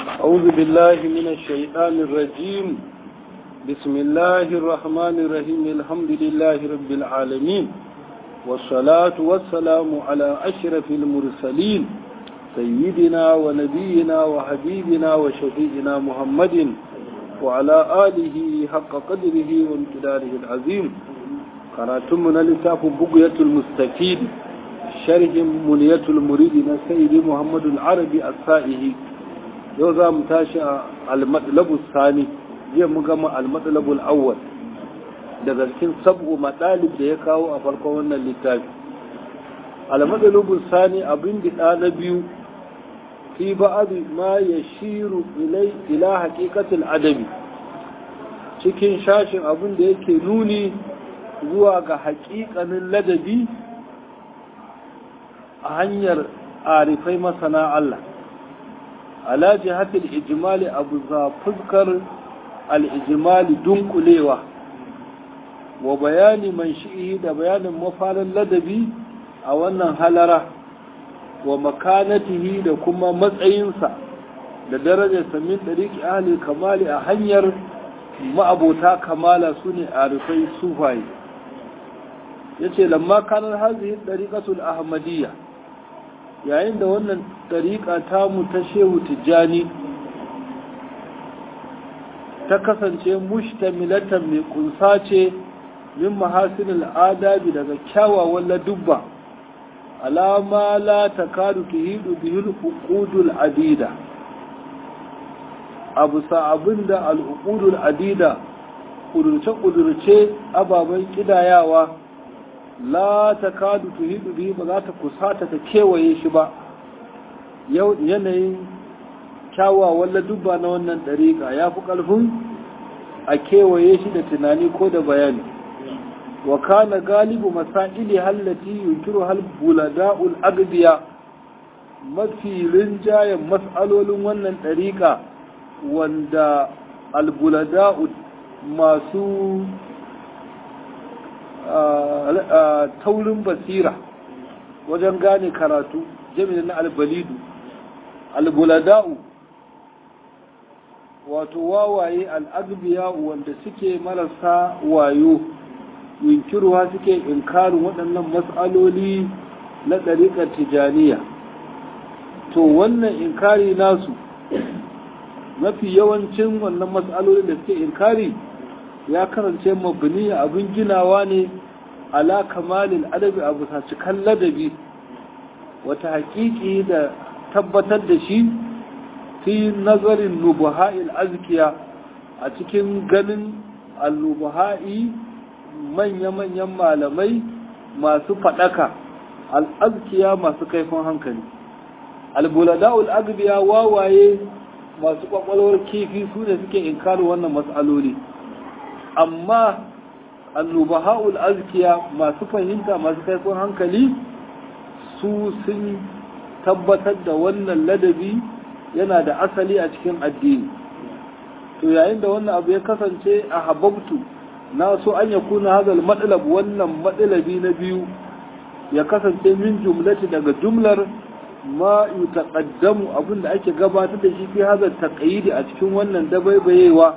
أعوذ بالله من الشيطان الرجيم بسم الله الرحمن الرحيم الحمد لله رب العالمين والصلاة والسلام على أشرف المرسلين سيدنا ونبينا وحبيبنا وشفيئنا محمد وعلى آله حق قدره وامتداره العظيم قراتمنا لتاف بقية المستفيد شرح منية المريد سيد محمد العربي السائه yau za mu tashi a almatsalabu sani jiya mu gama almatsalabu awwal daga cikin sabu matsalib da ya kawo a farkon wannan littafi almatsalabu sani abin da na biyu fi ba'adu ma ya shiru ila haƙiƙatul adabi cikin shashin abin da yake nuni zuwa ga haƙiƙanin ladabi a hanyar arifai masana Allah ala jihatil ijimali abu za fuskar al'ijimali dunkulewa wa bayani man shi'i da bayanin mafarin ladabi a wannan halara wa makanatihi da kuma matsayinsa da darajarsa min ɗariƙi ahli kamali a hanyar ma'abota kamala su ne a rufai sufaye ya ce lamma kanar hazihin ɗariƙatul ahmadiyya yayin da wannan ɗariƙa tamu ta shehu tijjani ta kasance mushtamilatan mai kunsa ce min mahasinil adabi daga kyawawan ladubba alama la takadu tuhidu bihil uqudul adida abu sa abinda al uqudul adida kudurce kudurce ababen kidayawa la ta kadu tuhidu bihi ba za ta kusata ta kewaye shi ba yanayin kyawawan ladubba na wannan ɗariƙa ya fi ƙarfin a kewaye shi da tunani ko da bayani wa kana galibu masaili hallati yunkiru hal bulada'ul agbiya mafi rinjayen mas'alolin wannan ɗariƙa wanda albulada'u masu taurin basira wajen gane karatu jami'in na albalidu albulada'u wato wawaye al'agbiya wanda suke marasa wayo yunkiruwa suke inkarin waɗannan matsaloli na ɗariƙar tijaniya to wannan inkari nasu mafi yawancin wannan matsaloli da suke inkari ya karance mabniya abin ginawa ne ala kamalin adabi a bisa cikan ladabi wata haƙiƙi da tabbatar da shi fi nazarin nubuha'il azkiya a cikin ganin al-nubuha'i manya-manyan malamai masu faɗaka al-azkiya masu kaifin hankali al-bulada'ul agbiya wawaye masu kwakwalwar kifi su ne suke inkarin wannan matsaloli amma annubaha'ul azkiya masu fahimta masu kaifin hankali su sun tabbatar da wannan ladabi yana da asali a cikin addini to yayin da wannan abu ya kasance a hababtu na so an ya kuna hazal matsalab wannan matsalabi na biyu ya kasance min jumlati daga jumlar ma yutaqaddamu abin da ake gabatar da shi fi hazal taqyidi a cikin wannan dabaibayewa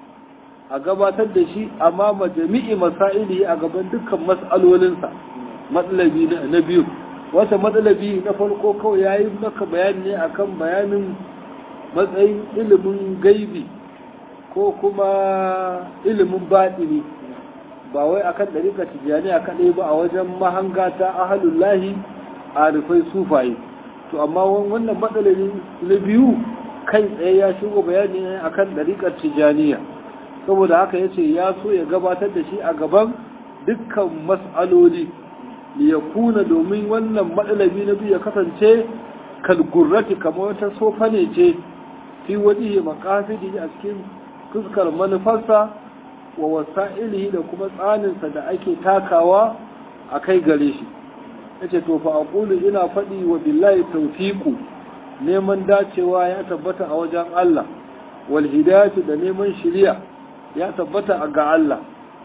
a gabatar da shi amma majami'i masaili a gaban dukkan mas'alolinsa matsalabi na biyu wata matsalabi na farko kawai ya yi maka bayani ne akan bayanin matsayin ilimin gaibi ko kuma ilimin baɗini ba wai akan ɗarika tijjani a kaɗai ba a wajen mahanga ta ahalullahi a rufai sufaye to amma wannan matsalabi na biyu kai tsaye ya shigo bayani ne akan ɗarikar tijjaniya saboda haka ya ce ya so ya gabatar da shi a gaban dukkan mas'aloli ya kuna domin wannan matsalabi na biyu ya kasance kalgurrati kamar wata sofa ne ce fi waje makasidi a cikin fuskar manufarsa wa wasa'ilihi da kuma tsaninsa da ake takawa a kai gare shi ya ce to fa aqulu ina faɗi wa billahi tawfiqu neman dacewa ya tabbata a wajen Allah wal hidayatu da neman shiriya ya tabbata ga Allah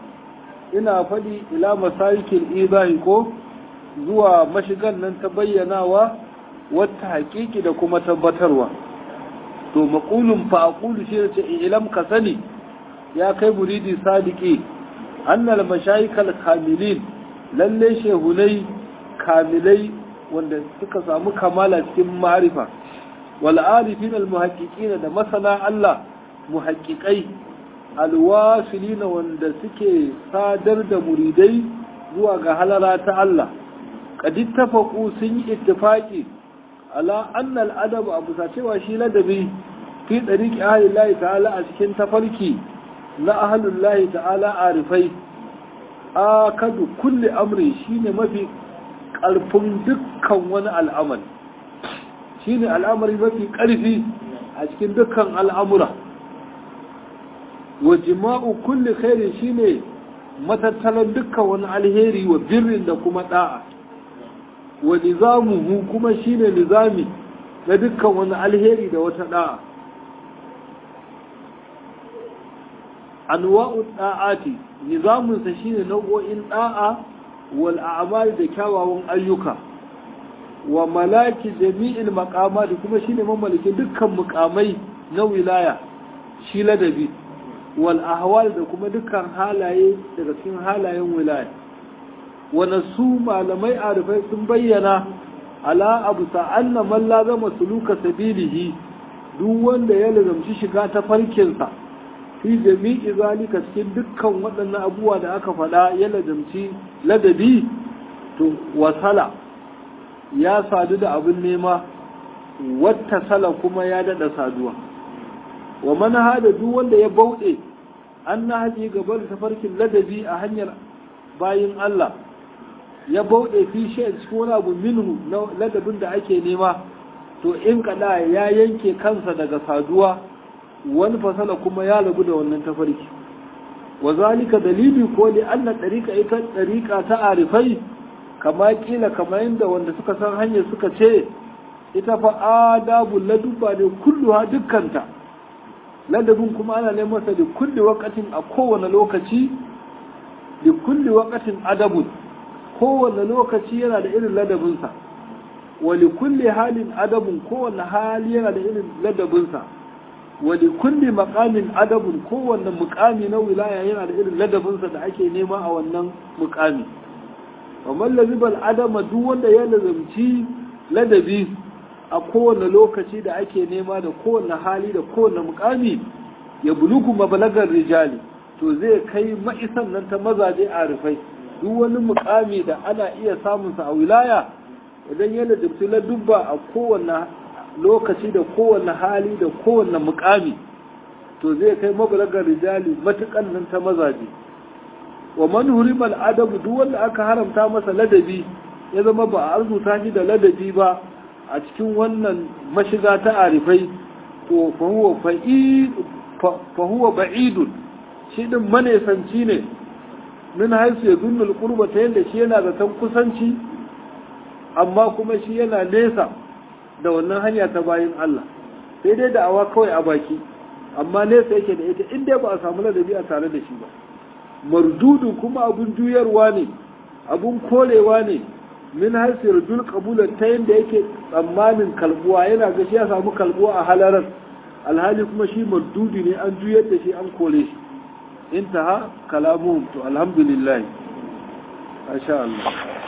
ina faɗi ila masarikin izahi ko zuwa mashigan nan ta bayyanawa wata haƙiƙi da kuma tabbatarwa to maqulun fa aqulu shi ce ilam ka sani ya kai muridi sadiki annal mashayikal kamilin lalle shehunai kamilai wanda suka samu kamala cikin ma'arifa wal arifin al muhaqqiqina da masana Allah muhaqqiqai al wasilina wanda suke sadar da muridai zuwa ga halara ta Allah qad ittafaqu sun yi ittifaqi ala anna al adab abu cewa shi ladabi fi dariqi ahlillahi ta'ala a cikin tafarki na ahlullahi ta'ala arifai akadu kulli amri shine mafi ƙarfin dukkan wani al'amari shine al'amari mafi ƙarfi a cikin dukkan al'amura wa jima'u kulli khairi shine matattalan dukkan wani alheri wa birrin da kuma da'a wa nizamuhu kuma shine nizami na dukkan wani alheri da wata da'a anwa'u da'ati nizaminsa shine nau'o'in da'a wal a'mal da kyawawan ayyuka wa malaki jami'il maqamat kuma shine mamalikin dukkan mukamai na wilaya shi ladabi wal ahwal da kuma dukkan halaye daga cikin halayen wilaya wa nasu malamai arifai sun bayyana ala abu sa'anna man lazama suluka sabilihi duk wanda ya lazamci shiga ta farkinsa fi jami'i zalika cikin dukkan waɗannan abubuwa da aka faɗa ya ladamci ladabi to wasala ya sadu da abin nema wata sala kuma ya daɗa saduwa wa mana hada duk wanda ya bauɗe an na haji gaba da tafarkin ladabi a hanyar bayin Allah ya bauɗe fi shi cikin wani abu minhu na ladabin da ake nema to in kada ya yanke kansa daga saduwa wani fasala kuma ya rabu da wannan tafarki wa zalika dalili ko li anna tariqa ita tariqa ta arifai kama kila kama yanda wanda suka san hanyar suka ce ita fa adabu laduba ne kulluha dukkanta ladabin kuma ana neman sa da kulli waqatin a kowane lokaci da kulli waqatin adabun kowane lokaci yana da irin ladabinsa wa li kulli halin adabun kowane hali yana da irin ladabinsa wani kulli makamin adabun kowanne mukami na wilaya yana da irin ladabinsa da ake nema a wannan mukami wa mallazibal adama duk wanda ya lazamci ladabi a kowane lokaci da ake nema da kowane hali da kowane mukami ya bulugu mabalagar rijali to zai kai ma'isan nan ta mazaje a rufai duk wani mukami da ana iya samunsa a wilaya idan ya ladabci ladubba a kowane lokaci da kowane hali da kowane mukami to zai kai mabalagar rijali matukan nan ta mazaje wa man hurimal adabu duk wanda aka haramta masa ladabi ya zama ba a arzuta shi da ladabi ba a cikin wannan mashiga ta arifai to fa huwa ba'idun shi din manesanci ne min haisu ya zunnul qurba ta yadda shi yana zaton kusanci amma kuma shi yana nesa da wannan hanya ta bayin Allah sai dai da awa kawai a baki amma nesa yake da ita inda ba a samu ladabi a tare da shi ba mardudu kuma abun juyarwa ne abun korewa ne min haisir dul qabula ta yanda yake tsammanin kalbuwa yana ga shi ya samu kalbuwa a halarar alhali kuma shi mardudu ne an juyar da shi an kore shi intaha kalamuhum to alhamdulillah masha Allah